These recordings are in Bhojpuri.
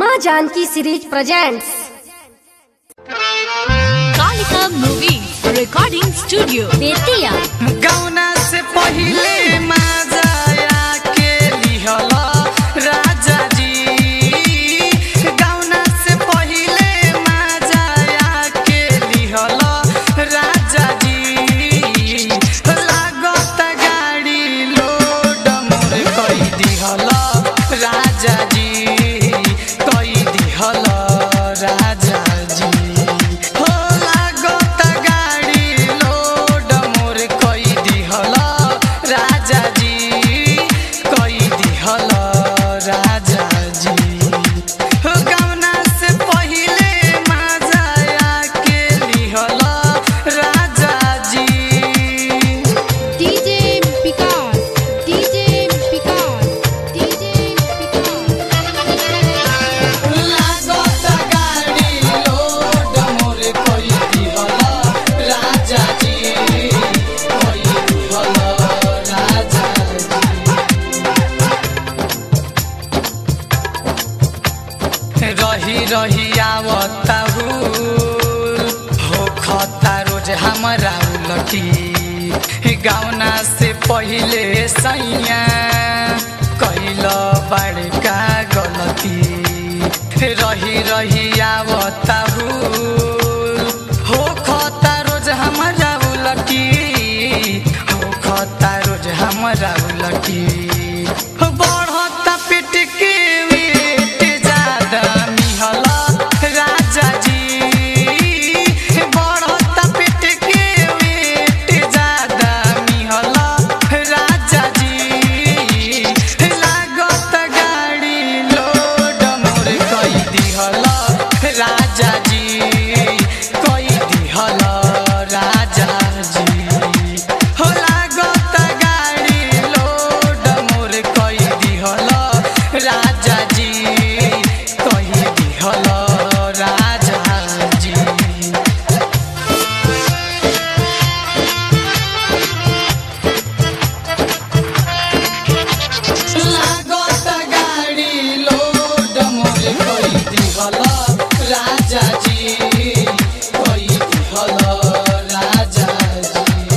माँ Janaki series presents Kalika movie recording studio Bettiah गौना से पहिले माजाया के लिहल राजा जी गौना से पहिले माजाया के लिहल राजा जी लागत गाड़ी लोड मोर कई दिहल राजा जी कई दिहल राजा जी हो लागत गाड़ी लोड मोर कई दिहल राजा जी कई दिहल राजा जी हो गौना से पहिले माजाया के लिहल राजा जी DJ Vikas DJ Vikas DJ लागत गाड़ी लोड मोर कई दिहल राजा जी कई दिहल राजा जी रही रही आवता हो खता रोज हमरा उलटी गाउना से पहिले सैया कैल बड़का गलती रही रही आवता हो खता रोज हमरा उलटी हो खता रोज हमरा उलटी बढ़ता पेट के वेट ज्यादा मिहल राजा जी बढ़ता पेट के वेट ज्यादा मिहल राजा जी लागत गाड़ी लोड मोर कई दिहल राजा जी कई दिहल राजा जी हो लागत गाड़ी लोड मोर कई दिहल राजा जी कई दिहल राजा जी लागत गाड़ी लोड मोर कई दिहल राजा जी कई दिहल राजा जी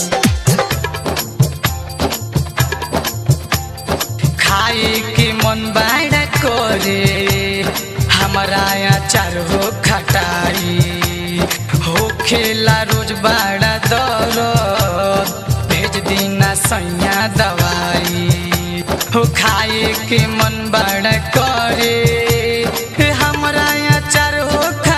खाए के मन बाड़ा करे हमारा अचार हो खटाई हो खेला रोज बाड़ा दर भेज दीना सैया दवाई हो खाए के मन बड़ करे हमरा अचार हो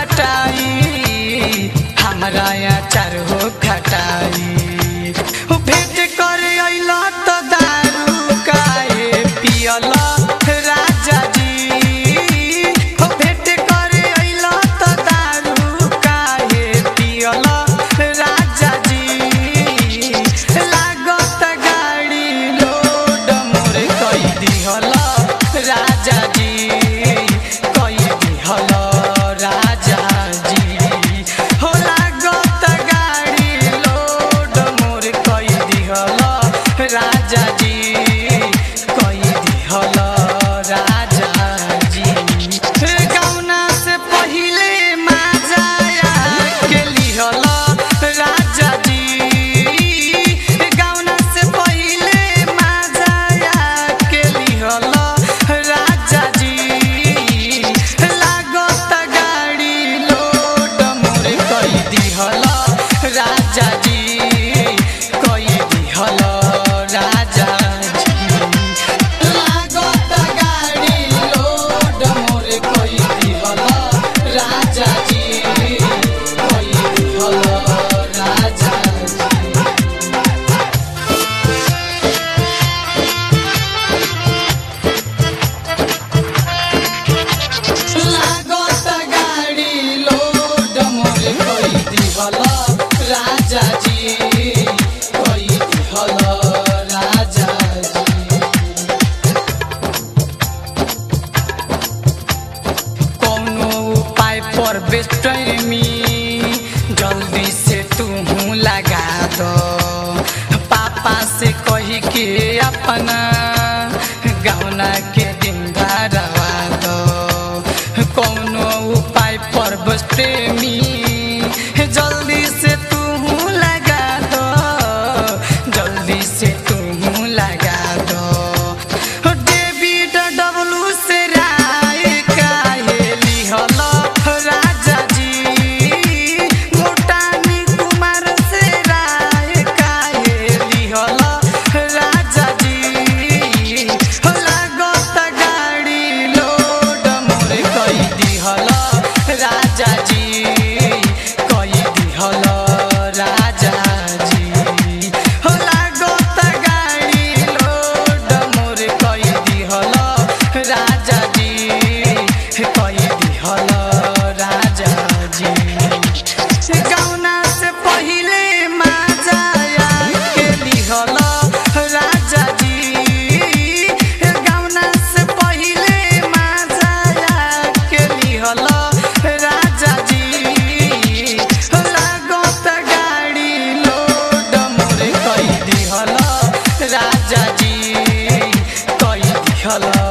खटाई हमरा अचार हो खटाई हो भेंट करे अइला त दारू काहे पियल राजा जी हो भेंट करे अइला त दारू काहे पियल राजा जी लागत गाड़ी लोड मोर कई दिहल राजा जी कई दिहल राजा जी हो लागत गाड़ी लोड मोर कई दिहल राजा जी कई दिहल राजा जी गौना से पहिले माजाया के लिहल राजा जी गौना से पहिले माजाया के लिहल राजा जी लागत गाड़ी लोड मोर कई दिहल राजा जी कई दिहल राजा जी लागत गाड़ी लोड मोर कई दिहल राजा जी कई दिहल राजा जी लागत गाड़ी लोड मोर कई दिहल राजा जी कई दिहल राजा जी कौनो उपाय पर बेस्टमी जल्दी से तू लगा दो पापा से कही के अपना गौना के दिन धरवा दो प्रेमी जल्दी से तू लगा दो जल्दी से तू लगा दो डेविड डब्लू से राय काहे लिहल राजा जी मोटानी कुमार से राय काहे लिहल राजा जी लागत गाड़ी लोड मोर कई दिहल राजा जी कई दिहल राजा जी हो लागत गाड़ी लोड मोर कई दिहल राजा जी कई दिहल राजा जी गौना से पहिले माजा के लिहल राजा जी गौना से पहिले माजा के लिहल राजा जी लागत गाड़ी लोड मोर कई दिहल राजा जी कई दिहल